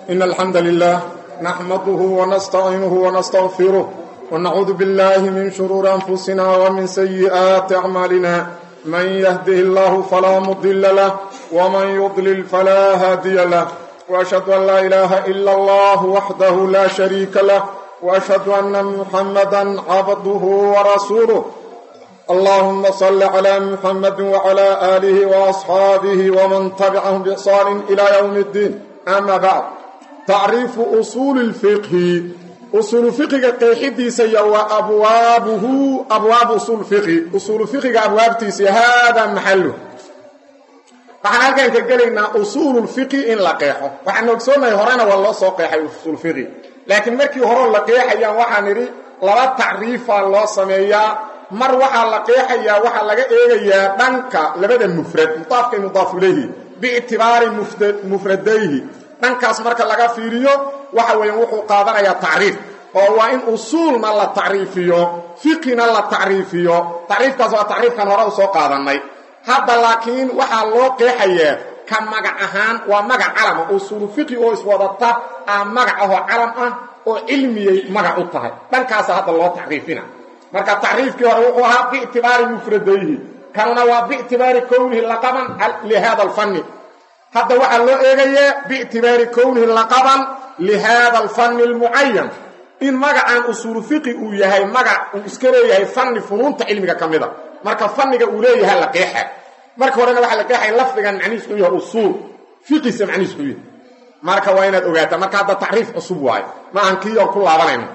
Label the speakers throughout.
Speaker 1: إن الحمد لله نحمده ونستعينه ونستغفره ونعوذ بالله من شرور أنفسنا ومن سيئات أعمالنا من يهده الله فلا مضل له ومن يضلل فلا هادي له وأشهد أن لا إله إلا الله وحده لا شريك له وأشهد أن محمدا عبده ورسوله اللهم صل على محمد وعلى آله وأصحابه ومن تبعهم بإحسان إلى يوم الدين أما بعد تعريف أصول الفقه أصول الفقه قيحدي سي وأبوابه أبواب أصول الفقه أصول الفقه أبواب سي هذا محله waxaan halkan ka gelaynaa usuul fiqi in la qeexo waxaan ogsoonahay horena waa loo soo qeexay usuul fiqi laakiin markii hore la qeexayaan waxaan idhi laba tacriifa loo sameeyaa mar waxaa la qeexayaa waxaa laga eegayaa dhanka labada mufrad mudaafka mudaaf ilayhi biictibaari mufradayhi dhankaas marka laga fiiriyo waxa weeyaan wuxuu qaadanayaa tacriif oo waa in usuulna la tacriifiyo fiqina la tacriifiyo tacriifkaas waa tacriifkan hore u soo qaadanay hadda laakiin waxaa loo qeexayaa ka magac ahaan waa magac calama usuulu fiqi oo iswadata ah magac ahoo calam ah oo cilmiyay magac u tahay dhankaasa hadda loo tacriifina marka tacriifkii hore wuxuu ahaa biictibaari mufradayhi kanuna waa biictibaari kownihi laqaban lihada alfanni hadda waxaa loo eegayaa biictibaari kownihi laqaban lihada alfanni almucayan in magacan usuulu fiqi uu yahay magac uu iska leeyahay fanni funuunta cilmiga ka mida marka fanniga uu leeyahay la qeexa marka horena waxaa la qeexaya lafdigan macnihiis u yahay usuul fiqisa macnihiis u yahay marka waa inaad ogaataa marka hadda tacriif cusub waayo ma aan kii oo ku laabanayno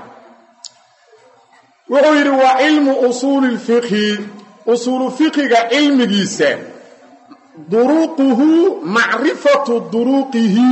Speaker 1: wuxuu yidhi waa cilmu usuuli lfiqhi usuulu fiqiga cilmigiisa duruuquhu macrifatu duruuqihi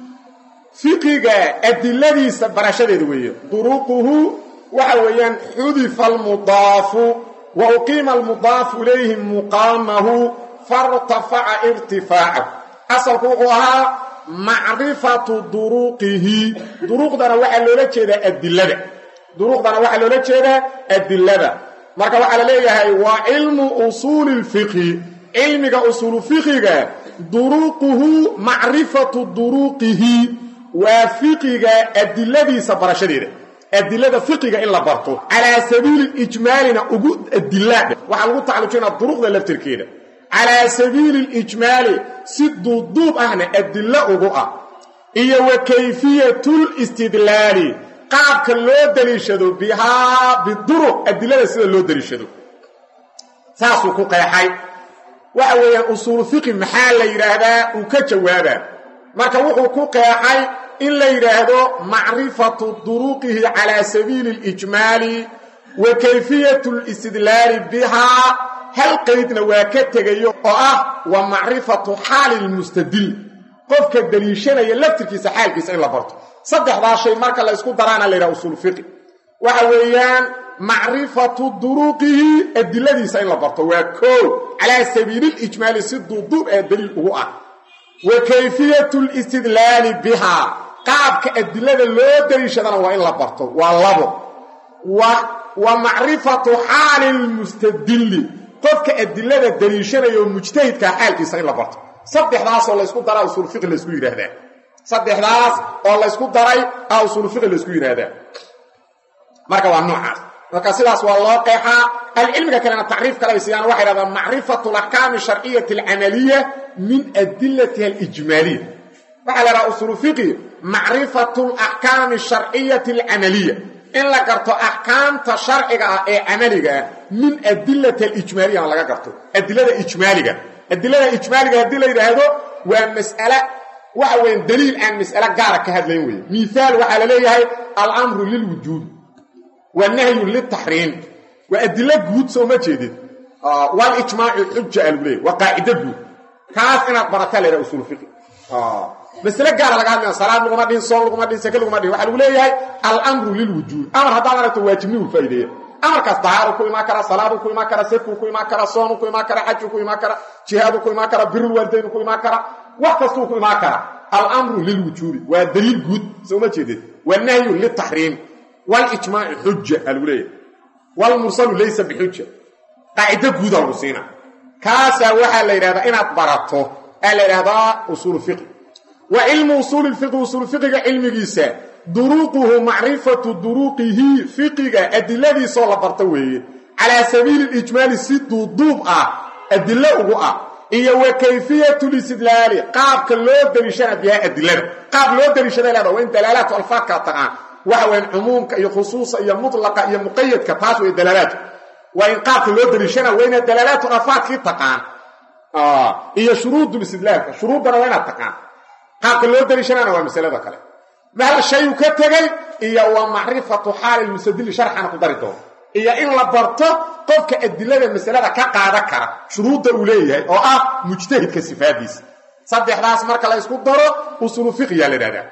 Speaker 1: fiqiga adiladiisa barashadeeda weeye duruuquhu waxa weeyaan xudifa almudaafu wa uqiima almudaafu ilayhi muqaamahu fartafaca irtifaacahu asalku wuxuu ahaa macrifatu duruuqihi duruuqdana waxaa loola jeedaa adilada duruuqdana waxaa loola jeedaa adilada marka waxaa la leeyahay waa cilmu usuuli lfiqhi cilmiga usuulu fiqiga duruuquhu macrifatu duruuqihi waa fiqiga adiladiisa barashadeeda adilada fiqiga in la barto calaa sabiili ijmaalina ugu adilaa waxaa lagu tacalujinaa duruqda laftirkeeda calaa sabiili lijmaali si duubduub ahna adilo ugu ah iyo wa kayfiyatulistidlaali qaabka loo daliishado bihaa biduruq adilada sida loo daliishado saasuu ku qeexay waxa weeyaan usuulu fiqi maxaa la yidhaahdaa uu ka jawaabaa marka wuxuu ku qeexay in la yidhaahdo macrifatu duruqihi calaa sabiili اlijmaali wa kayfiyat اlistidlaali bihaa hal qaydna waa ka tegayo oo ah wa macrifatu xaali lmustadil qofka daliishanaya laftirkiisa xaalkiisa in la barto saddexdaa shay marka la isku daraana la yidhaha usuul fiqi waxa weeyaan macrifatu duruqihi adiladiisa in la barto waa koo calaa sabiili lijmaali si duuduub ee daliil ugu ah wa kayfiyat listidlaali bihaa qaabka adilada loo daliishadana waa in la barto waa labo wa macrifatu xaali lmustadili qofka adilada daliishanaya oo mujtahidkaa xaalkiisa in la barto saddexdaasoo laysku daraa usuul fiqi laysku yidhaahdaa saddexdaas oo laysku daray a usuul fiqi laysku yidhaahdaa marka waa noocaas marka sidaas waa loo qeexaa alcilmiga kalena tacriif kale ay siiyaan waxay dhahdaan macrifatu alaxkaami sharciyati alcamaliya min adilatiha alijmaaliya waxaa la dhaha usuulu fiqi macrifatu alaxkaami sharciyati alcamaliya in la garto axkaamta sharciga ah ee camaliga ah min adilati alijmaaliyana laga garto adilada ijmaaliga adilada ijmaaliga haddii la yidhaahdo waa mas'ale waxa weyan daliil aan mas'ale gaara ka hadlayn weye miaal waxaa la leeyahay alamru lilwujuud wa nahyu liltaxriim waa adilo guud soo ma jeedid walijmaacu xuja a lagu leeyay waa qaacido guud kaas inaad barataa la yhaha usuul fiqi masle gaara laga hadlaya salaad laguma dhihin soon laguma dhihin sake laguma dhihin waxaa lagu leeyahay alamru lilwujuud amar haddaad aragto waajibnigu faa'ideeya amarkaas dahaaru ku imaan karaa salaadu ku imaan karaa sakuu ku imaan karaa soonu ku imaan karaa xaju ku imaan karaa jihaadu ku imaan karaa birulwaalidaynu ku imaan karaa wax kastuu ku imaan karaa alamru lilwujuudi waa daliil guud soo ma jeedid wanahyu liltaxriim walijmaacu xuja aa lagu leeyahay wlmursalu laysa bixuja qaacido guuda lagu siina kaasaa waxaa la yidhahdaa inaad barato aa la yidhahdaa usuulu fiqi wa cilmu usuuli fiqi usuul fiqiga cilmigiisa duruuquhu macrifatu duruuqihi fiqiga adiladiisoo la barto weeye calaa sabiili lijmaali si duuduub ah adilo ugu ah iyo wa kayfiyatu listidlaali qaabka loo daliishana bihaa adilada qaab loo daliishada leeda waa in dalaalaatu alfaadka taqaan waxa weyan cumuumka iyo khusuusa iyo mutlaqa iyo muqayadka taas way dalaalaadku waa in qaabka loo daliishana waa inaad dalaalaatu alfaadkii taqaan iyo shuruudu istidlaalka shuruuddana waa inaad taqaan qaabka loo daliishanana waa masalada kale mahal shayu ka tegey iyo wa macrifatu xaali lmusadili sharxana ku dari doono iyo in la barto qofka adilada masalada ka qaadan kara shuruudda uu leeyahay oo ah mujtahidka sifaadiisa saddexdaas marka la ysku daro usuulu fiqiyaa la dhahdaa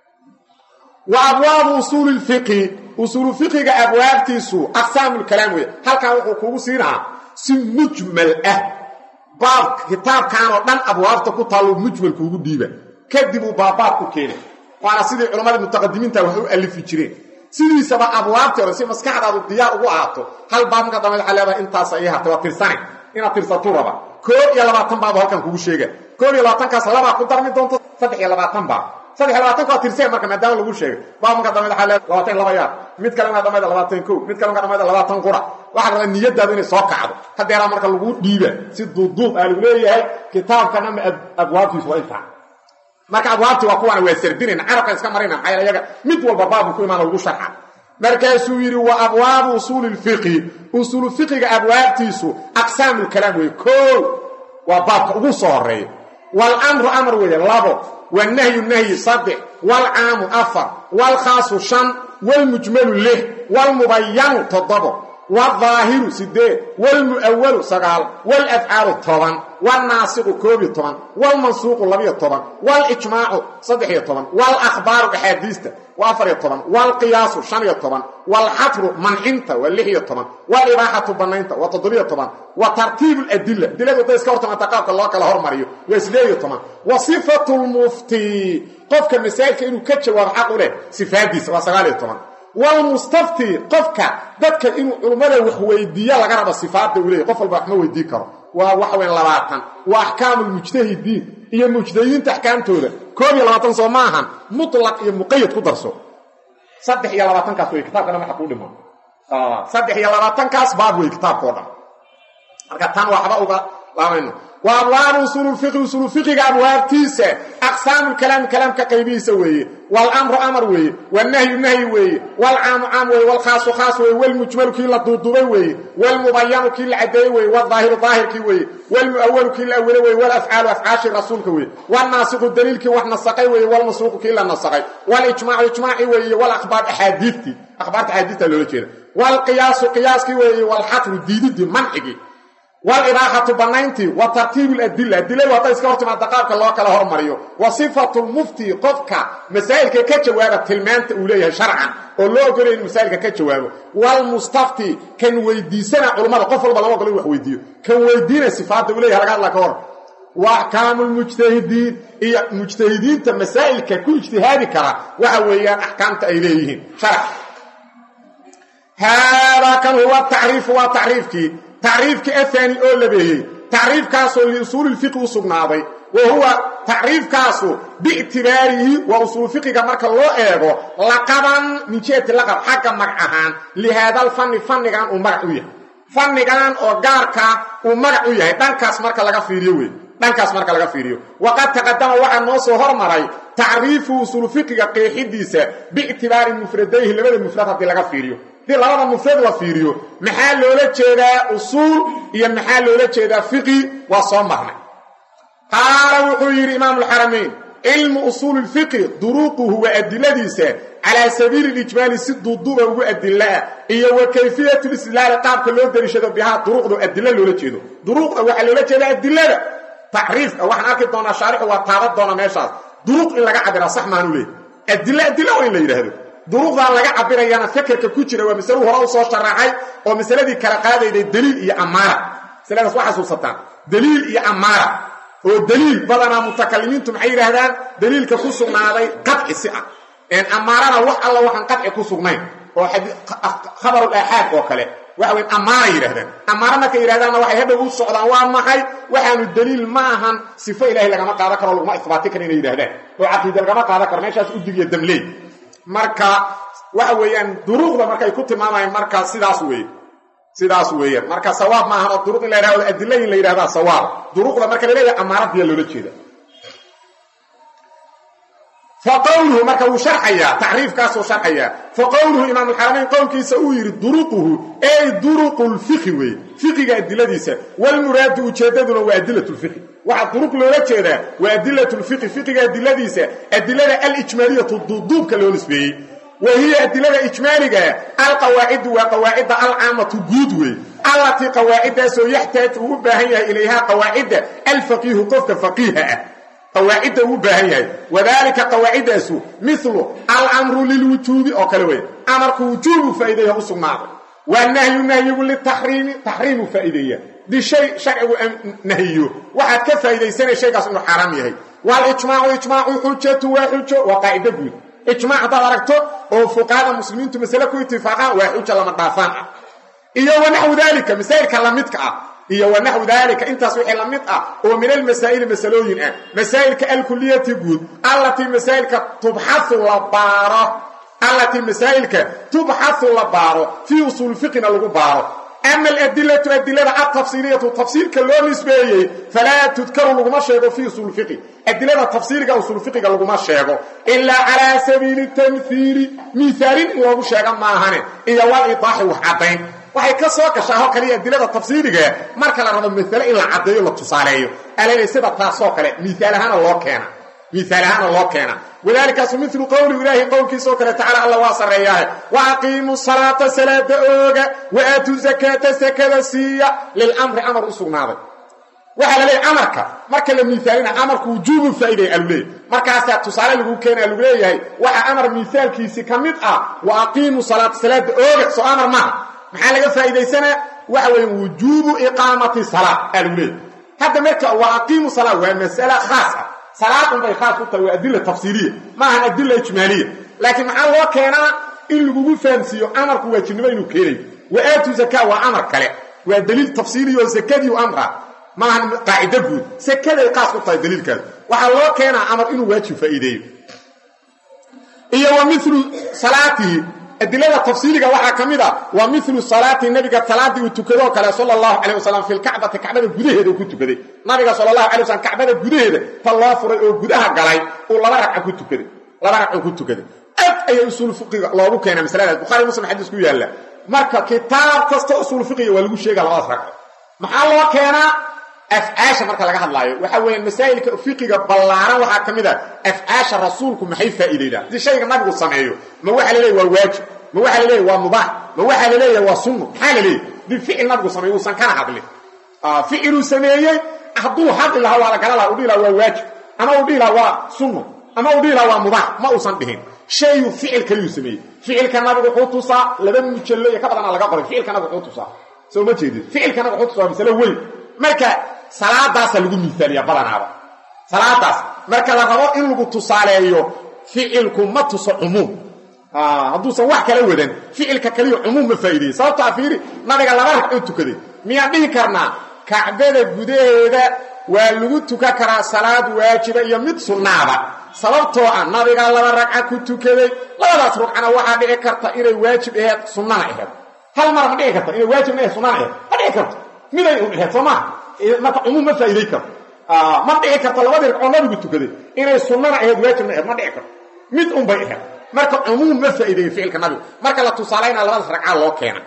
Speaker 1: wa abwaabu usuuli lfiqi usuulu fiqiga abwaabtiisu aqsaamu lkalaam weeye halkan wuxuu kugu siinahaa si mujmal ah baab kitaabkan oo dhan abwaabta ku taallo mujmal kuugu dhiiba kadib uu baabaab ku keenay waana sidii culammada mutaqadimiinta wax u alifi jireen sidiisaba abwaabtii hore si maskaxdaadu diyaar ugu ahaato hal baab marka dambe waxaa leedahay intaasa ii hartay waa tirsane inaad tirsatuu raba koob iyo labaatan baab halkan kugu sheega koob iyo labaatankaas labaa ku darmi doonto saddex iyo labaatan baab saddex iyo labaatanka waa tirseen marka maadaama lagu sheegay baab marka dambe waxaa leedahay labaatan laba yaar mid kale marka dambe labaatan kow mid kale marka dambe labaatan qura waxaa rabaa niyadaadu inay soo kacdo hadeeraa marka lagu dhiiba si duuduub aa lagu leeyahay kitaabkana ma abwaabtiisu waa intaa marka abwaabti waa kuwaana waa sardinayn carabka iska marayna maxaa yaele yaga mid walba baabu ku imaana lagu sharxa markaasuu yidhi wa abwaabu usuuli lfiqi usuulu fiqiga abwaabtiisu aqsaamu lkalaam weeye koo waa baabka ugu soo horeeya walamru amar weeye labo wanahyu nahyi saddex waalcaamu afar waalkhaasu shan waalmujmalu lix waalmubayanu toddobo waalظaahiru sideed waalmu'awalu sagaal waalafcaalu toban waalnaasiqu koob iyo toban waalmansuuqu labiyo toban waalijmaacu saddex iyo toban waalakhbaaru axaadiista waa afar iyo toban waalqiyaasu shan iyo toban waalxatru mancinta waa lix iyo toban waalibaaxatu bannaynta waa toddobiyo toban wa tartiibu ladila adiladu hadday iska hortamata qaabka loo kala hormariyo waa sideed iyo toban wa sifatu lmufti qofka masaa'ilka inuu ka jawaabo xaq u leh sifaadiisa waa sagaal iyo toban wlmustafti qofka dadka inuu culummada wax weydiiya laga rabo sifaadda uu leeyay qof walba wax ma weydii karo waa waxa weyn labaatan waa axkaamu lmujtahidiin iyo mujtahidiinta axkaamtooda koob iyo labaatan soo ma ahan mutlaq iyo muqayad ku darso saddex iyo labaatankaas wey kitaabkana waxa kuu dhimo saddex iyo labaatankaas baab wey kitaabkao dhan marka tan waxba uga laamayno wa abwaabu usuulu lfiqi usuulu fiqiga abwaabtiisa aqsaamu lkalaami kalaamka qaybihiisa weeye waalamru amar weeye wannahyu nahyi weeye waalcaamu caam weeye waalkhaasu khaas weeye waalmujmalu kii la duuduubay weeye waalmubayanu kii la cadeeyey weeye waalظaahiru daahirkii weeye waalmu'awalu kii la awelay weeye waalafcaalu afcaashi rasuulka weeye waalnaasiqu daliilkii wax nasaqay weeye waalmasuuqu kii la nasaqay waalijmaacu ijmaaci weeye walakhbaar axaadiidtii akhbaarta axaadiidta loola jeeda waalqiyaasu qiyaaskii weeye waalxatru diididii mancigii waalibaaxatu bannayntii wa tartiibu ladila adiladu hadday iska hor timaada qaabka loo kala hormariyo wa sifatu lmufti qofka masaa'ilka ka jawaaba tilmaanta uu leeyahay sharcan oo loo ogolaya in masaa'ilka ka jawaabo waalmustafti kan weydiisana culummada qof walba lama ogolo in wax weydiiyo kan weydiina sifaadda uu leyahay laga hadla ka hor wa axkaamu lmujtahidiin iyo mujtahidiinta masaa'ilka ku ijtihaadi kara waxa weeyaan axkaamta ay leeyihiin sharc haadaa kan huwa tacriifu waa tacriifkii tacriifkii ahaani oo labeeyey tacriifkaasoo liusuuli lfiqi u sugnaaday wa huwa tacriifkaasu biictibaarihi waa usuul fiqiga marka loo eego laqaban min jihati laqab xagga magac ahaan lihaadal fanni fannigan uu magac u yahay fannigan oo gaarka uu magac u yahay dhankaas marka laga fiiriyo wey dhankaas marka laga fiiriyo waqad taqadama waxaa noo soo hormaray tacriifu usuul fiqiga qeexidiisa biictibaari mufradayhi labada mufrad haddii laga fiiriyo haddii labada mufrad la fiiriyo maxaa loola jeedaa usuul iyo maxaa loola jeedaa fiqi waa soo marnay qaala wuxuu yidhi imaamu alxaramayn cilmu usuuli lfiqi duruuquhu waa adiladiisa calaa sabiili lijmaali si duuduuba ugu adilaa iyo wa kayfiyatu listilaali qaabka loo dariishado bihaa duruuqda adilo loola jeedo duruuqda waxaa loola jeedaa adilada tacriifka waxaan arki doonaa shaarixu waa taaban doona meeshaas duruuq in laga cabiraa sax maanu leehy adilo adilo waa in la yidhaahdo duruuqdan laga cabirayana fekerka ku jira waa masalu hore u soo sharaxay oo masaladii kala qaadayday daliil iyo amaara masaladaas waa xasuusataan daliil iyo amaara oo daliil badanaa mutakalimiintu maxay yidhaahdaan daliilka ku sugnaaday qadci si ah amaarana wax alla waxaan qadci ku sugnayn oo khabarul aaxaad oo kale waxa weyn ammaanay yidhahdaan ammaano markay yidhahdaanna waxay hadhow u socdaan waa maxay waxaanu daliil ma ahan sifo ilahay lagama qaadan karo laguma isbaati karo inay yidhahdaan oo caqiida lagama qaadan karo meeshaas udig iyo damleey marka waxa weeyaan duruuqda markay ku tilmaamayaan marka sidaas weeye sidaas weeyaan marka sawaab ma ahan oo duruq in la yidhahdo adilla in la yidhahdaa sawaab duruqda marka la leeyahay ammaanadiyaa loola jeeda faqowluhu marka wuu sharxayaa tacriifkaasuu sharxayaa faqowluhu imaamulxaramayn qowlkiisa uu yidhi duruquhu ey duruqu lfiqhi weeye fiqiga adiladiisa walmuraadu ujeeddaduna waa adilat lfiqhi waxaa duruq loola jeedaa waa adilat lfiqhi fiqiga adiladiisa adilada alijmaaliyatu duuduubka loo nisbeeyey wa hiya adilada ijmaaligaa alqawaacidu waa qawaacidda alcaamatu guud wey allatii qawaaciddaasoo yaxtaaju uu u baahan yahay ilayhaa qawaacidda alfaqiihu qofka faqiiha ah qawaacidda uu baahan yahay wadaalika qawaaciddaasu milu alamru lilwujuubi oo kale wey amarku wujuubu faa'ideeya u sugnaaday wanahyu nahyigu litaxriimi taxriimu faa'ideeya dishay sharcigu nahyiyo waxaad ka faa'iidaysanay shaygaas inuu xaaraam yahay walijmaacu ijmaacu xujatu waa xujo waa qaacido guud ijmaac haddaad aragto oo fuqahada muslimiintu masale ku itifaaqaan waa xuja lama dhaafaan ah iyo wanaxwu daalika masaa'ilka lamidka ah iyo wanaxwu daalika intaas wixii la mid ah oo min almasaa'ili masalooyin ah masaa'ilka alkuliyati guud allatii masaa'ilka tubxahu la baaro allatii masaa'ilka tubxahu la baaro fii usuul fiqina lagu baaro ama aladilatu adilada altafsiiliyatu tafsiilka loo nisbeeyey falaa tudkaru laguma sheego fii usuul fiqi adilada tafsiiliga usuul fiqiga laguma sheego ilaa calaa sabiili tamhiili miaalin in loogu sheega maahane iyo walidaaxi wax caddayn waxay ka soo gashaa oo kaliya adilada tafsiiriga marka la rabo maale in la caddeeyo la tusaaleeyo alale sida taasoo kale miaal ahaana loo keena miaal ahaana loo keena wadaalikaasu milu qowli ilaahi qowlkiisao kale tacala alla waa sarreeyaahe wa aqiimuu salaata salaada ooga wa aatuu zakaata sakada siiya lilamri amar u sugnaaday waxaa la leeyahy amarka marka la miaalina amarku wujuubu faa'iday aluleeyahy markaasaa tusaale lagu keena lagu leeyahay waxa amar miaalkiisii ka mid ah wa aqiimuu salaata salaada ooga soo amar maaha maxaa laga faa'iidaysanaa waxa weeye wujuubu iqaamati salaa aa lagu leeyahy hadda marka wa aqiimu salaa waa mas'ala khaas ah salaadun bay khaas ku tahay waa adila tafsiiliya maahan adila ijmaaliya laakiin maxaa loo keenaa in lagugu fahamsiiyo amarku waajibnimo inuu keenayo wa aatu zakaa waa amar kale waa daliil tafsiiliya oo sakadiiu amra maahan qaacido guud sakaday khaas ku tahay daliilkaas waxaa loo keenaa amar inuu waajib faa'iideeyo iyo wa milu salaatihi adilada tafsiiliga waxaa ka mid a waa milu salaati nabiga talaadii uu tukadoo kale sal allahu calay wasalam fi lkacbati kacbada gudaheeda uu ku tukaday nabiga sal allahu alay wasalam kacbada gudaheeda ta loo furay oo gudaha galay uu laba ragca ku tukaday laba ragcoo ku tukaday ad ayaa usuul fiqiga loogu keena masaladaas bukhari muslim xadiis ku yaalla marka kitaab kasta usuul fiqiga waa lagu sheega labadaas ragco maxaa loo keenaa afcaasha marka laga hadlaayo waxa weeyaan masaa'ilka fiqiga ballaaran waxaa ka mid a afcaasha rasuulku maxay faa'iidaydaan haddii shayga nabigu sameeyo ma waxaa la leeyahy waa waajib ma waxaa la leeyahy waa mubaax ma waxaa la leeyahay waa sunno maxaa la leeyahy dii ficil nabigu sameeyo uusan kana hadlin ficiluu sameeyey hadduu hadli lahaa waa la gala laha u dhihi laha waa waajib ama uu dhihi laha waa sunno ama uu dhihi laha waa mubaax ma uusan dhihin shayuu ficil kaliyuu sameeyey ficilka nabigu wuxuu tusaa laba mujallo iyo ka badana laga qoray ficilka nabigu wuxuu tusaa soo ma jeedid ficilka nabigu wuxuu tusaa waa masalo weyn marka salaadaasa lagu miaaliya badanaaba salaadaas marka la rabo in lagu tusaaleeyo ficilku ma tuso cumuum hadduusan wax kala wadan ficilka kaliya cumuum ma faa'iideye sababtaa fiiri nabiga laba ragcoo tukaday miyaan dhihi karnaa kacbada gudaheeda waa lagu tukan karaa salaad waajiba iyo mid sunnaaba sababtoo ah nabiga laba ragca ku tukaday labadaas rugcana waxaa dhici karta inay waajib aheed sunnana aheed hal mar ma dhici karta inay waajibna aheed sunnana aheed ma dhici karto miday un aheed soo maaha marka cumuum ma faa'iiday karto ma dhici karto labadii ragcoo nabigu tukaday inay sunnana aheed waajibna aheed ma dhici karto mid un bay aheed marka cumuum ma faa'iideeyo ficilka nabigu marka la tusaalaynaa labadaas ragcaa loo keena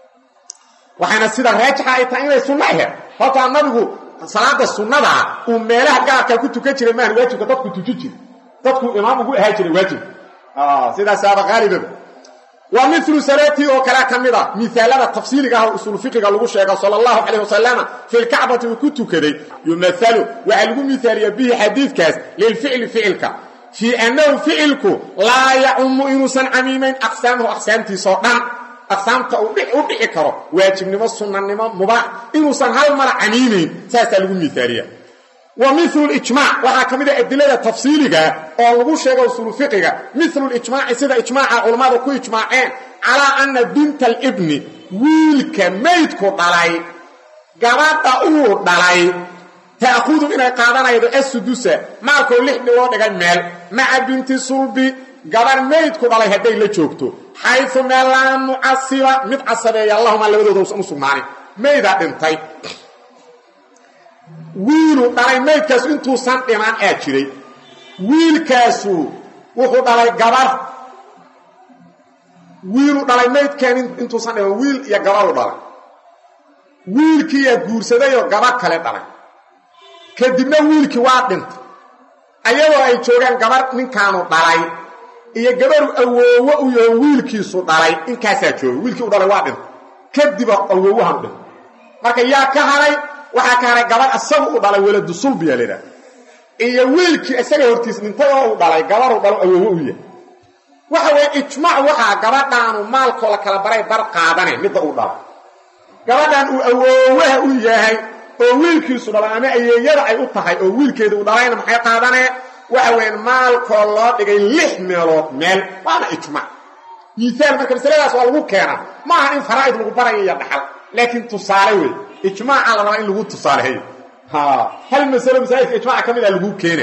Speaker 1: waxaana sida raajixa ay tahay inay sunno aheed hortaa nabigu salaada sunnadaa uu meelaha gaarkaa ku tukan jiray maahan waajibka dadku tuji jira dadku imaam ugu ahaa jiray waajibka sidaasaaba haalibaba waa milu salaatii oo kalea ka mid a miaalada tafsiiliga ah usuul fiqiga lagu sheego sal allahu calayh wasalama fi lkacbati uu ku tukaday yumahalu waxaa lagu miaaliya bihi xadiidkaas lilficli ficilka fii annahu ficilku laa yacumu inuusan camiimayn aqsaamahu aqsaamtiisao dhan aqsaamta uu u dhici karo waajibnimo sunnanimo mubaax inuusan hal mara camiimayn saasaa lagu miaaliya wa milu lijmac waxaa ka mid a adilada tafsiiliga oo lagu sheego usuulu fiqiga milu lijmaaci sida ijmaaca culammadu ku ijmaaceen calaa anna binta alibni wiilka maydku dhalay gabadha uu dhalay ta'khudu inay qaadanaydo assudusa maalkoo lix dhiloo dhigay meel maca binti sulbi gabar maydku dhalay hadday la joogto xayu meel laa mucasiba mid casabeeya allahumaa labadooda usan u sugnaanin maydaa dhintay wiilu dhalay maydkaasu intuusan dhiman aa jiray wiilkaasu wuxuu dhalay gabar wiilu dhalay maydkan intuusan dhiman wiil iyo gabaru dhalay wiilkiiyaa guursadayoo gabar kale dhalay kadibna wiilkii waa dhintay ayadoo ay joogaan gabar ninkaanu dhalay iyo gabaru awoowo u yaho wiilkiisu dhalay inkaasaa jooga wiilkii u dhalay waa dhintay kadiba awoowahan dhintay marka yaa ka haray waxaa ka haray gabar isagu u dhalay waladu sulbiya laydhaha iyo wiilkii isaga hortiis dhintay oo uu dhalay gabaru dhalo awoowo u yahay waxa weeye ijmaac waxaa gabadhaanu maalkoo la kala baray bar qaadane midda uu dhalay gabadhan uu awoowaha u yahay oo wiilkiisu dhalay ama ayeeyada ay u tahay oo wiilkeeda uu dhalayna maxay qaadanee waxa weeyaan maalkoo loo dhigay lix meelood meel waana ijmaac miisaal marka masaladaas waa lagu keenaa ma aha in faraa'id lagu barayo iyo dhaxal laakiin tusaale wey ijmaaca la rabaa in lagu tusaaleeyo hal masalo masaajidka ijmaaca ka mid a laguu keena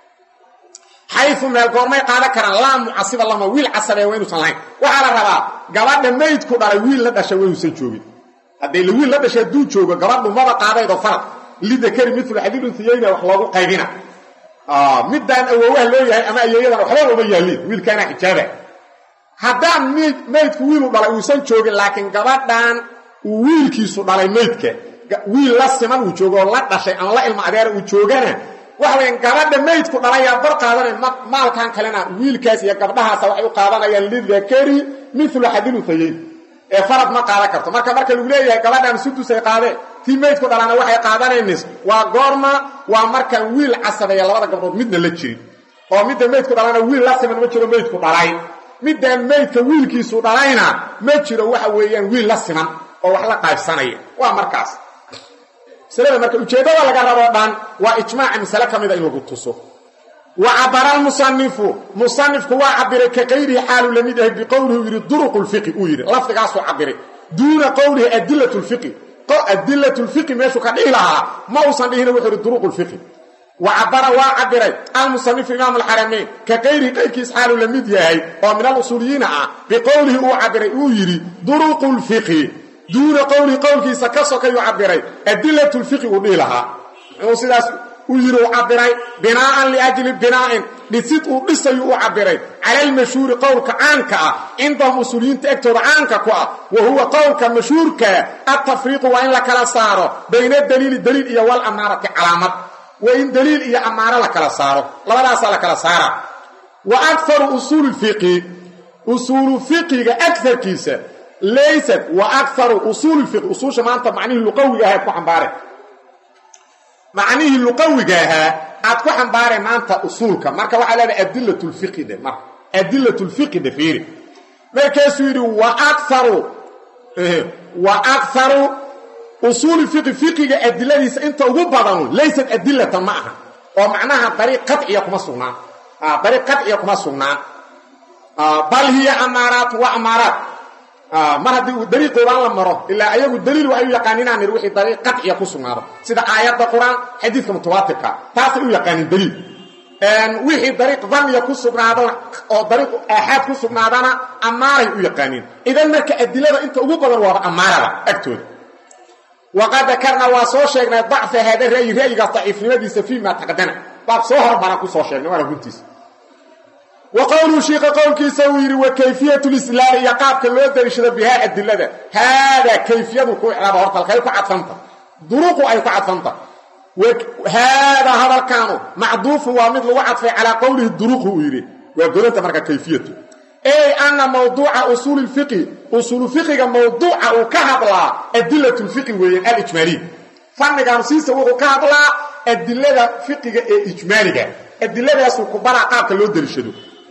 Speaker 1: xayu meel goormay qaadan karaan laa mucasiba lama wiil casabee waa inuusan lahayn waxaa la rabaa gabadha maydku dhalay wiil la dhashay waa inuusan joogin hadday la wiil la dhashay hadduu joogo gabadhu maba qaadaydoo farad lidakari milu xadiidunsiyeyna wax loogu qaybina middaan awoowaha loo yahay ama ayeeyadan waxba uma yaaliin wiilkaana xijaaba haddaan maydku wiilu dhalay uusan joogin laakiin gabadhan uu wiilkiisu dhalay maydka wiil la siman uu joogo oo la dhashay ama la ilma adeera uu joogana waxa weya gabadha maydku dhalayaa bar qaadanay maalkan kalena wiilkaas iyo gabdhahaasa waxay u qaadanayaan lidakari milu xadiluhayeyn ee farad ma qaadan karto marka marka lagu leeyahay gabadhan sudusay qaadeen tii maydku dhalaana waxay qaadanaynis waa goorma waa markaan wiil casabeeya labada gabdhood midna la jirin oo midda maydku dhalana wiil la siman ma jiro maydku dhalay middaan maydka wiilkiisu dhalayna ma jiro waxa weeyaan wiil la siman oo wax la qaybsanaya waa markaas masalada marka ujeeddada laga raboo dhan waa ijmaaca masale ka mida in lagu tuso wa cabara almusanifu musanifku waa cabiray ka qayrihi xaaluu la mid yahay biqowlihi yidhi duruqu lfiqi uu yidhi lafdigaasuu cabiray duuna qowlihi adilat lfiqi adilat lfiqi meeshuu ka dhihi lahaa ma uusan dhihina wuxuu yidhi duruqu lfiqi wa cabara waa cabiray almusanifu imaam alxaramayn ka qayrihi qayrkiis xaaluu la mid yahay oo min alusuuliyiina ah biqowlihi uu cabiray uu yidhi duruqu lfiqi duuna qowlihi qowlkiisa ka sokayuu cabiray adilat lfiqi uu dhihi lahaa muxuu sidaas u yidhi u cabiray binaa'an liajli binaa'in dhisid uu dhisayuu u cabiray cala almashhuuri qowlka caanka ah cindahum usuuliyiinta egtooda caanka ku ah wa huwa qowlka mashhuurkaa altafriiqu waa in la kala saaro bayna daliili daliil iyo wal amaarati calaamad waa in daliil iyo amaaro la kala saaro labadaasaa la kala saara wa akaru usuuli fiqi usuulu fiqiga agarkiisa laysat wa akaru usuuli fiqi usuusha maanta macnihii luqawiga ahayd ku xambaare macnihii luqawiga ahaa aad ku xambaareen maanta usuulka marka waxaa leedahay adilat lfiqi dhe marka adilat lfiqi dhe fiiri markaasuu yidhi wa akaru wa akaru usuuli fiqi fiqiga adiladiisa inta ugu badanu laysat adilatan ma aha oo macnaha dariiq qaciya kuma sugnaan dariiq qaciya kuma sugnaan bal hiya amaaraat wa amaaraat mar haddii uu dariiqoodaan la maro ilaa ayagu daliil waxay u yaqaaninaan nir wixii dariiq qaciya ku sugnaado sida aayadda qur-aan xadiidka mutawaatirka taasay u yaqaanin daliil wixii dariiq daniya ku sugnaadana oo dariiq aaxaad ku sugnaadana ammaaray u yaqaaniin idan marka adilada inta ugu badan waaba ammaarada agtooda waqad dakarnaa waa soo sheegnay dacfa haada ra'yi ra'yigaas daciifnimadiisa fii ma taqdana baab soo hormaraan ku soo sheegnay waana runtiisa wa qowluu shiika qowlkiisa uu yidhi wa kayfiyatu lislaali iyo qaabka loo dariishado bihaa adilada haadaa kayfiyadu ku icraaba horta halkay ku cadfanta duruqu ay ku cadfanta haadaa hadalkaanu macduufun waa mid lagu cadfay calaa qowlihi duruqu uu yidhi waa godanta marka kayfiyatu ey ana mawduuca usuuli lfiqi usuulu fiqiga mawduuca uu ka hadlaa adilat lfiqi weeyaan alijmaaliya fannigan siisa wuxuu ka hadlaa adilada fiqiga ee ijmaaliga adiladaasuu ku baraa qaabka loo dariishado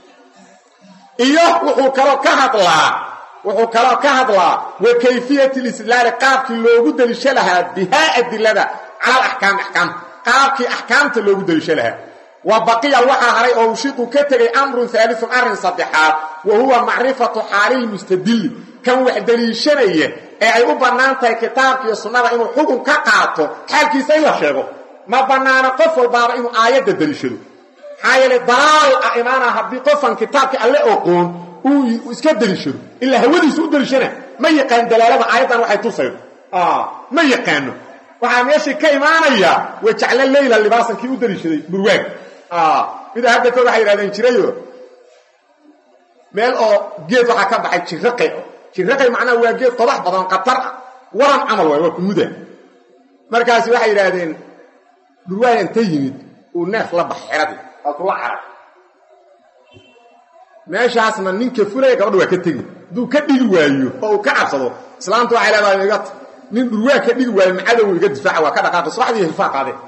Speaker 1: iyo wuxuu kaloo ka hadlaa wuxuu kaloo ka hadlaa wa kayfiyat lislaali qaabkii loogu daliisho lahaa bihaa adilada cala alaxkaami axkaamta qaabkii axkaamta loogu daliisho lahaa wa baqiya waxaa haray oo ushiqu ka tegay amrun haaliun arrin saddexaad wa huwa macrifatu xaalilmustadilli kan wax daliishanaya ee ay u bannaan tahay kitaabka iyo sunnada inuu xukun ka qaato xaalkiisa in la sheego ma bannaana qof walbaaba inuu aayadda deliishado maxaa yeele dalaal ah imaana haddii qofan kitaabka alle oqoon uu iska deliishado ilaa hawadiisu u deliishana ma yaqaan dalaalada aayaddan waxay tusaydo ma yaqaano waxaa meeshii ka imaanaya wajacla leyla libaasan kii u deliishaday burwaag mida hadda kood waxay yidhahdeen jirayo meel oo geed waxaa ka baxay jiraqay jiraqay macnaha waa geed qodax badan qatar ah waran camal waay waa kumuda markaasi waxay yidhaahdeen burwaag inta yimid uu neef la bax xeradii waa kula carab meeshaasna ninka fulaya gabadha waa ka tegi hadduu ka dhigi waayo oo uu ka cabsado islaamtu waxay leedahay iga nin dhurwaag ka dhigi waayo macadow iga difaaca waa ka dhaqaaqay subaxdii hilfaa qaadeen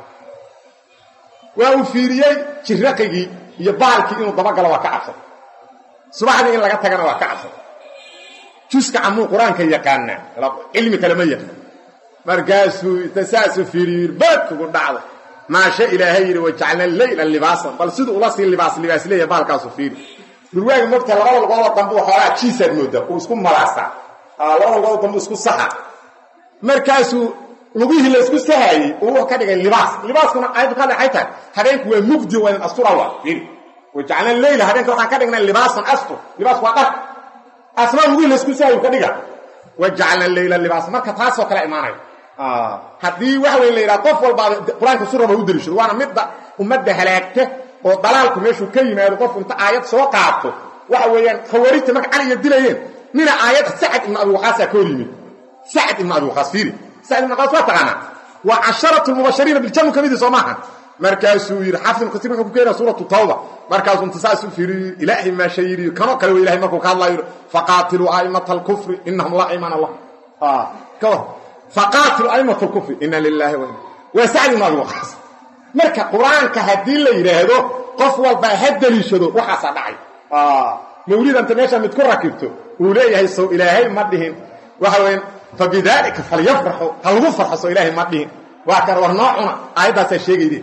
Speaker 1: waa uu fiiriyey jiraqigii iyo baalkii inuu dabagalo waa ka cabsado subaxdii in laga tagana waa ka cabsado juska camuu qur-aanka yaqaana cilmi kale ma yaqaan markaasuu inta saasuu fiiriyo baadkugu dhacday maasha ilaahay yidhi wajacalna leyla libaasan bal siduu ula sii libaas libaas leeya baalkaasu fiiri dhurwaagi mogta labada lugoodoo dambe xoogaa jiisaad moodaa uu isku malaastaa labada lugoodoo dambe isku saxa markaasuu lugihii la isku sahaayey uu ka dhigay libaas libaaskuna ayaddu ka dhexay tahay habeenku waa mugdi waa in astura waa fiiri wajacalna leyla habeenka waxaan ka dhignay libaasan astur libaas waa dhar asna lugihii la isku sahayu ka dhiga wajacalna leyla libaas marka taasoo kale imaanayo haddii waxa wey la yidhaha qof walbaaba qur-aanka su raba u deliishado waana midda ummadda halaagta oo dalaalku meeshuu ka yimaado qofku inta aayad soo qaato waxa weeyaan khawaarijta marka caliga dilayeen nina aayad sacad ibnu abi waqaasaa ka hor yimid sacad ibnu abi waqaas fiiri sacad ibnu waqaas waa taqaanaa waa casharatu mubashariina biljannu ka midii soo maaha markaasuu yidhi xafid ibnu kasiir wuxuu ku keenaya suuratu tawba markaasuu inta saasuu fiiriyo ilaahay maasha yidhi kanoo kale wey ilahay markuu ka hadlayo yidhi faqaatiluu aa'imata alkufri innahum laa iimaana lah ka war faqaatilu aimata lkufri ina lilaahi wa waa sacd ibnu abi waqaas marka qur-aanka haddii la yidhaahdo qof walbaa ha deliishado waxaasaa dhacay mawlidanta meesha mid ku rakibto uu leeyahay sow ilaahay ma dhihin waxa weya fabidaalika falyafraxu ha lagu farxo sow ilaahay ma dhihin waa kan war noo cuna aayaddaasaa sheegayde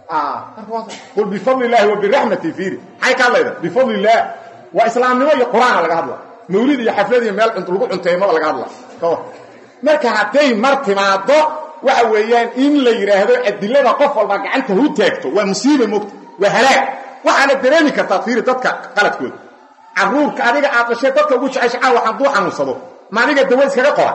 Speaker 1: qul bifadli illaahi wa biraxmati fiiri maxay ka hadlayda bifadli illaah waa islaamnimo iyo qur-aana laga hadla mawlid iyo xaflad iyo meel lagu cunteymada laga hadla ka war marka hadday mar timaado waxa weeyaan in la yidhaahdo adilada qof walba gacanta hu taagto waa musiiba mogta waa halaag waxaana dareemi kartaa fiiri dadka qaladkooda caruurka adiga aad dhashay dadka ugu jecesha caawa hadduu xanuunsado ma adiga dawa iskaga qora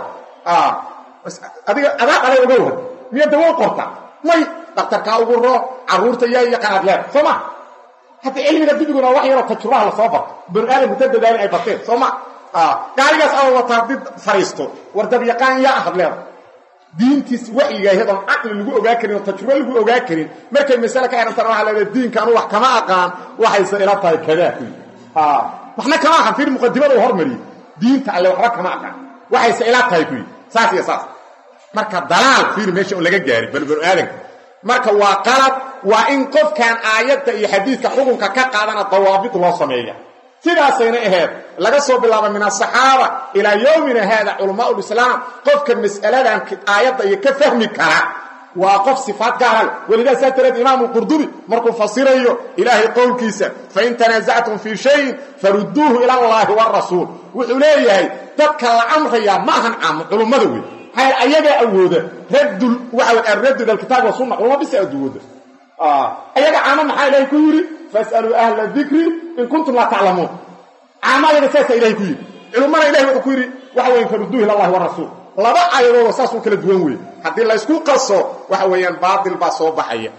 Speaker 1: adiga adaa dhalay uga waran miya dawo qorta may daktarkaa ugu roo caruurta yaa yaqaanaad leeda soo ma hadda cilmiga dibiguna wax yaroo tajuraha lasoo barto banu aadamku ta dadaalin ay barteen soo ma gaarigaas aa wata haddii fariisto war dabyaqaan yaa ahad leeda diintiis waxyiga iyadoon caqli lagu ogaa karin oo tajrubo lagu ogaa karin markay masale ka xihantana waxaa leedahay diinka anu wax kama aqaan waxayse ila tahay kadaa ku waxna kama aqaan fiir muqadimada uu hormariyey diinta alle waxba kama aqaan waxayse ila tahay ku yidhi saas iyo saas marka dalaal fiir meesha un laga gaarin bal banu aadanka marka waa qalad waa in qofkan aayadda iyo xadiidka xukunka ka qaadana dawaabid loo sameeya sidaasayna ahayd laga soo bilaabo min asaxaaba ilaa yowmina haada culamaa lislaam qofka mas'aladan aayadda iyo ka fahmi kara waa qof sifaad gaara leh welidaa saa dareed imaamu qurdubi markuu fasirayo ilaahay qowlkiisa fain tanaasactum fii shayin farudduuhu ila allaahi warasuul wuxuu leeyahay dadka la amrayaa ma ahan caamo culummada wey maxaa ayagaa awooda raddul waxa arraddu ila alkitaab wa sunna culumma bisa awooda ayaga caamo maxaa ilaahay ku yidhi fasaluu ahla dikri in kuntum laa taclamuun caamadaga saasaa ilahay ku yidhi culummana ilahay wuxuu ku yidhi waxa weya farudduuhu ila allahi warasuul laba aayadoodoo saasuu kala duwan weeye haddii laysku qaso waxa weeyaan baatil baa soo baxaya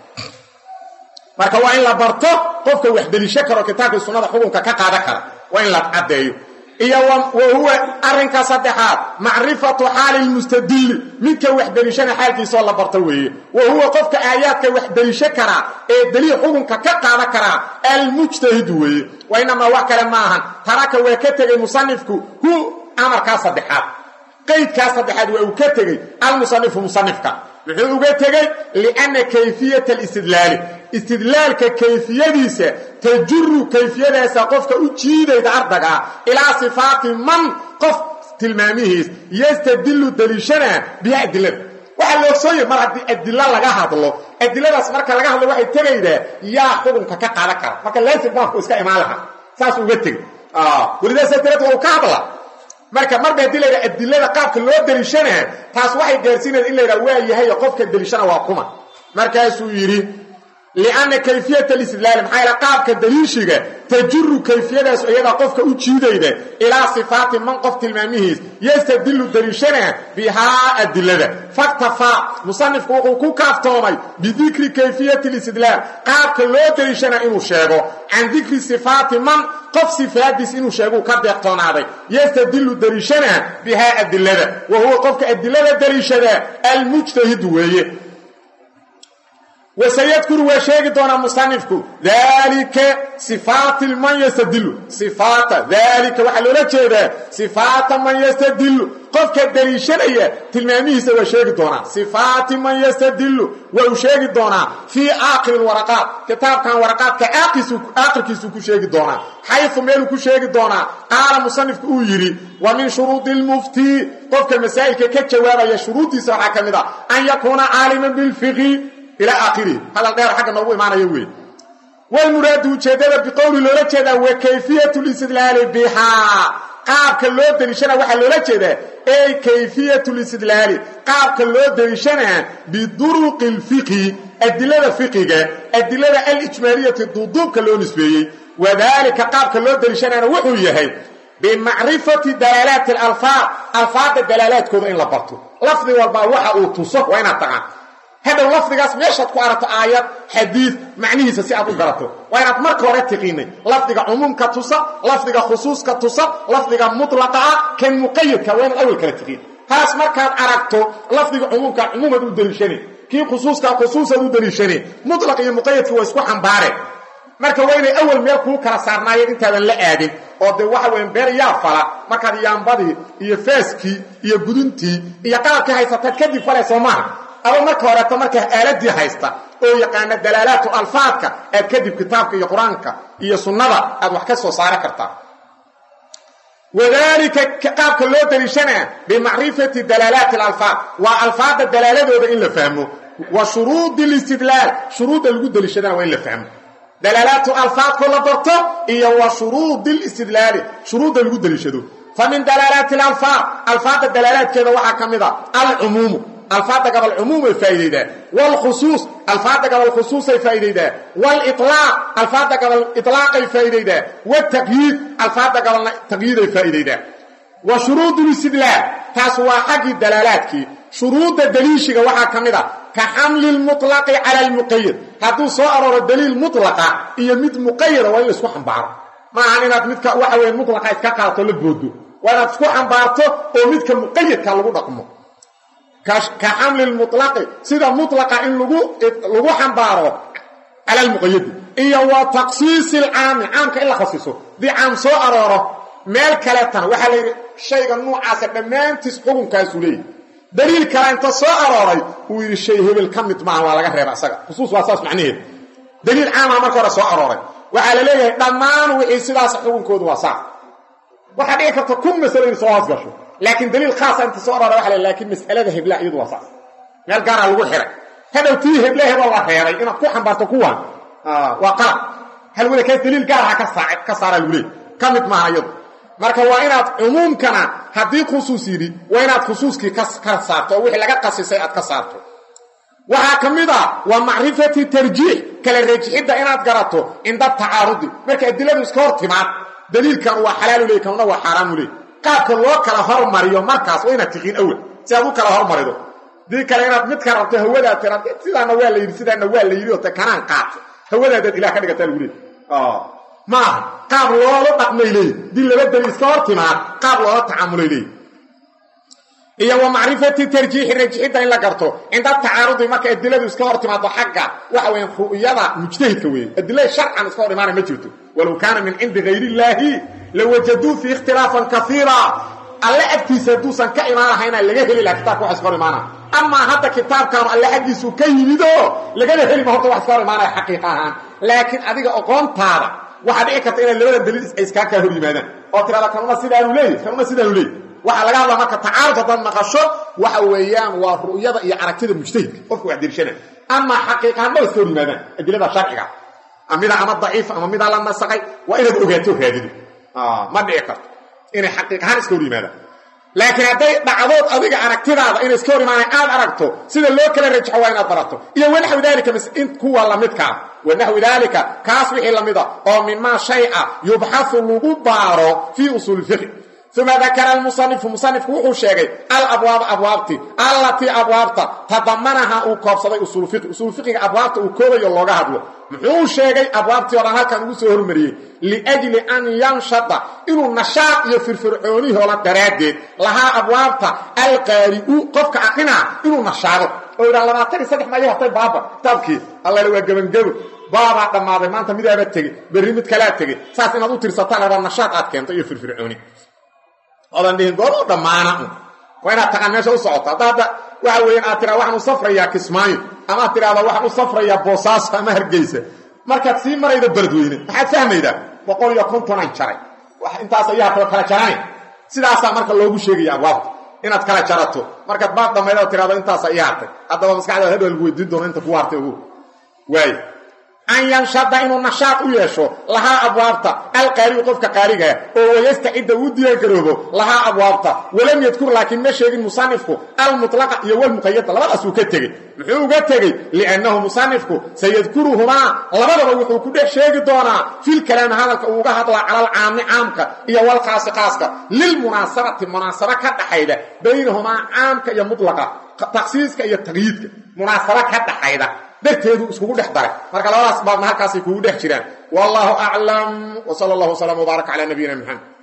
Speaker 1: marka waa in la barto qofka wax delisho karo kitaabkii sunnada xukunka ka qaadan kara waa in la caddeeyo iyo wa huwa arrinka saddexaad macrifatu xaali lmustadilli midka wax delishana xaalkiisoo la barto weeye wa huwa qofka aayaadka wax delisho karaa ee deliil xukunka ka qaadan karaa almujtahidu weeye wa inamaa wax kale ma ahan taraka waa ka tegey musanifku hu amarkaa saddexaad qaydkaa saddexaad waa uu ka tegey almusanifu musanifka muxuu uga tegey lianna kayfiyata alistidlaali istidlaalka kayfiyadiisa tajuru kayfiyadaasa qofka u jiidayda ardagaa ilaa sifaati man qof tilmaamihiis yastadilu daliishana biha adilada waxaa la ogsooya mar haddii adilo laga hadlo adiladaas marka laga hadlo waxay tegaydaa yaa xukunka ka qaadan kara marka laazim baabku iska imaan lahaa saas uga tegey welidaasa dareed waa uu ka hadla marka marba haddii layidhaha adilada qaabka loo deliishanaa taas waxay gaarsiinaya in layidhaha waa yahay qofka deliishana waa kuma markaasuu yidhi lianna kayfiyat alistidlaali maxaa yaele qaabka daliishiga tajuru kayfiyadaas iyadaa qofka u jiidayda ilaa sifaati man qof tilmaamihiis yastadilu daliishanaa bihaa adilada faktafaa musanifku wuxuu ku kaaftoomay bidikri kayfiyati alistidlaal qaabka loo daliishanaa inuu sheego can dikri sifaati man qof sifaadiis inuu sheeguu ka deeqtoonaaday yastadilu daliishanaa bihaa adilada wa huwa qofka adilada daliishadaa almujtahid weeye wasayadkuru waa sheegi doonaa musanifku daalika sifaati man yastadilu sifaata daalika waxaa loola jeedaa sifaata man yastadilu qofka daliishanaya tilmaamihiisa waa sheegi doonaa sifaati man yastadilu waa uu sheegi doonaa fii aakhiri waraqaat kitaabkan waraqaadka aakhirkiisuu ku sheegi doonaa xayu meeluu ku sheegi doonaa qaala musanifku uu yidhi wa min shuruudi lmuftii qofka masaa'ilka ka jawaabaya shuruuddiisa waxaa ka mid a an yakuuna caaliman bilfiqi ilaa aakhirihi hadal dheer xagga noogu imaanaya wey walmuraadu ujeeddada biqowli loola jeedaa wa kayfiyatu listidlaali bihaa qaabka loo deliishanaa waxaa loola jeedaa ey kayfiyatu listidlaali qaabka loo deliishanaa biduruqi alfiqhi adilada fiqiga adilada alijmaaliyati duuduubka loo nisbeeyey wadaalika qaabka loo deliishanaana wuxuu yahay bimacrifati dalaalaati alalfaad alfaadda dalaalaadkooda in la barto lafdi walbaa waxa uu tuso waa inaad taqaan hadhow lafdigaas meeshaad ku aragto aayad xadiid macnihiisa si aad u garato waa inaad marka hore tiqiinay lafdiga cumuumka tusa lafdiga khusuuska tusa lafdiga mutlaqa ah kan muqayadka waa inaad awal kala tiqiin taas markaad aragto lafdiga cumuumka cumuumaad u daliishane kii khusuuska khusuusaad u daliishane mutlaq iyo muqayadki waa isku xambaareen marka waa inay awal meel kuu kala saarnaayeen intaadan la aadin oo dee waxa weya beer yaa fala markaad yaambadii iyo faaskii iyo guduntii iyo qalabkii haysataad kadib falay soo maaha aba marka horeeto markaa aaladii haysta oo yaqaana dalaalaatu alfaadka aad kadib kitaabka iyo qur-aanka iyo sunnada aad wax ka soo saari kartaa wadaalika qaabka loo daliishanaa bimacrifati dalaalaati alalfaad waa alfaadda dalaaladooda in la fahmo wa shuruudi listidlaal shuruudda lagu daliishadana waa in la fahmo dalaalaatu alfaadkoo la barto iyo wa shuruudi listidlaali shuruudda lagu daliishado fa min dalaalaati alalfaad alfaadda dalaalaadkeeda waxaa ka mid a alcumuumu alfaada gabal cumuumay faa'iidaydaa wاlkhusuus alfaada gabal khusuusay faa'iidaydaa wاliطlaaq alfaada gabal iطlaaqay faa'iidaydaa wالtaqyiid alfaada gabalna taqyiiday faa'iidaydaa wa shuruud اlistidlaal taas waa xaggii dalaalaadkii shuruudda daliishiga waxaa ka mid a ka xamli اlmuطlaqi cala اlmuqayad hadduu soo arooro daliil muطlaqa iyo mid muqayada waa in la isku xambaaro maahan inaad midka waxa weya muطlaqa iska qaato la boodo waa inaad isku xambaarto oo midka muqayadka lagu dhaqmo ka xamli mulaqi sida mulaqa in lagu xambaaro cala lmuqayadi iyo wa taqsiisi alcaami caamka in la khasiso dii caam soo arooro meel kaleetana waxaa la yidhi shayga nuucaasa dhammaantiis xukunkaasuu leeyahy daliil kale inta soo arooray uu yidhi shay hebel ka mid maaha waa laga reeba isaga khusuus waa saas macnaheeda daliil caamaha marka hore soo arooray waxaa la leeyahay dhammaan wixii sidaas xukunkoodu waa saas waxaa dhici karta kun masalo in soo hoos gasho laakiin daliil khaasa inta soo arora waa laakiin mas'alada hebla iyadu waa saas meel gaara lagu xiray hadhow tii heble heboo la reebay inaad ku xambaarto kuwan waa qalab hal wada kaas daliil gaaraha ka saa ka saaraa lagu leey ka mid maaha iyadu marka waa inaad cumuumkana haddii khusuus yidhi waa inaad khusuuskii ka ka saarto oo wixii laga qasisay aad ka saarto waxaa ka mid a waa macrifati tarjiix kala reejixidda inaad garato cinda tacaarudi marka adiladu iska hor timaad daliilkan waa xalaalu leey kanuna waa xaaraamu leey qaabka loo kala hormariyo markaas waa inaad tiqiin awel si aad u kala hormarido dii kale inaad midka rabto hawadaa tiraad sidaana waa la yidhi sidaana waa la yidhi oo te kanaan qaato hawadaadaad ilah ka dhigataa lagu leey maaha qaab loola dhaqmay leey dii laba daliil iska hor timaad qaab loola tacaamulay leey iyo wa macrifati tarjiixi rajixidda in la garto cinda tacaarudi marka adiladu iska hor timaado xagga waxa weya ru'yada mujtahidka weeye adilada sharcan iska hor imaana ma jirto walow kaana min cindi hayr illaahi lawajaduu fii ikhtilaafan kaiira alle agtiisa hadduusan ka imaanahayna laga heli laha kitabka wax iska hor imaanaya amaa hadda kitaabkaanu alle xaggiisu ka yimido lagana heli ma horta wax iska hor imaanaya xaqiiqa ahaan laakiin adiga oqoontaada waxaa dhici karta inaad labada daliil iskaa kaa hor yimaadaan oo tirada kanuna sidaanu leey kanuna sidaanu leey waxaa laga hadlaa marka tacaarud haddaad maqasho waxa weeyaan waa ru'yada iyo aragtida mujtahidka qofka wax dirshana amaa xaqiiqahaan ma iska hor yimaadaan adilada sharciga mida ama daciif ama midaa la nasaqay waa inaad ogaato raadido ma dhici karto inay xaqiiq ahaan iska hor yimaadaan laakiin hadday dhacdood adiga aragtidaada inay iska hor imaanaan aad aragto sida loo kala rajaxo waa inaad barato iyo wanaxwi daalika in kuwa lamidkaa wanaxwi daalika kaas wixii lamida oo mimaa shay a yubxahu lagu baaro fii usuuli fiqi uma dakara almusanifu musanifku wuxuu sheegay alabwaaba abwaabti allatii abwaabta tadamanaha uu koobsaday usuulu fiqi usuulu fiqiga abwaabta uu koobayo looga hadlo muxuu sheegay abwaabtii o dhan halkan ugu soo hormariyey liajli an yanshada inuu nashaaq iyo firfircoonihoola daraaddeed lahaa abwaabta alqaari'u qofka aqrinaa inuu nashaado oo yidhaha labaatan iyo saddex mayo hatay baaba kitaabkii allale waa gebangebo baabaa dhammaaday maanta midaaba tegey berri mid kalaa tegey saas inaad u tirsataan rabaa nashaaq aad keento iyo firfircooni odan dhihin gooruu dhammaana un waa inaad taqaan meesha u socoto hadda hadda waxa weeyaan aad tiraa waxaan u safrayaa kismaayo ama ad tidhahda waxaan u safrayaa boosaaso ama hargeysa markaad sii marayda beledweyne maxaad fahmaydaa boqol iyo kontonan jaray intaas ayaa kala kala jarane sidaasaa marka loogu sheegaya abwaabta inaad kala jarato markaad baad dhammayda oo tirahdo intaas ayaa hartay haddaba maskaxdaada hadhow lagu weydiin doono inta kugu hartay ogu waay an yanshada inuu nashaaq u yeesho lahaa abwaabta alqaarigu qofka qaarigaa oo wayastacida uu diyaangaroobo lahaa abwaabta walam yadkur laakiin ma sheegin musanifku almutlaqa iyo walmuqayada labadaas uu ka tegey muxuu uga tegey liannahu musanifku sayadkuruhumaa labadaba wuxuu ku dhex sheegi doonaa filkalaami hadalka uu uga hadlaa cala alcaami caamka iyo walkhaasi khaaska lilmunaasabati munaasabo ka dhaxayda baynahumaa caamka iyo mutlaqa taksiiska iyo taqyiidka munaasabo ka dhaxayda darteedu iskugu dhex daray marka labadaas baabna halkaasay kugu dhex jiraan wallahu aclam w sala allahu wslam wbaarak cala nabiyina maxamed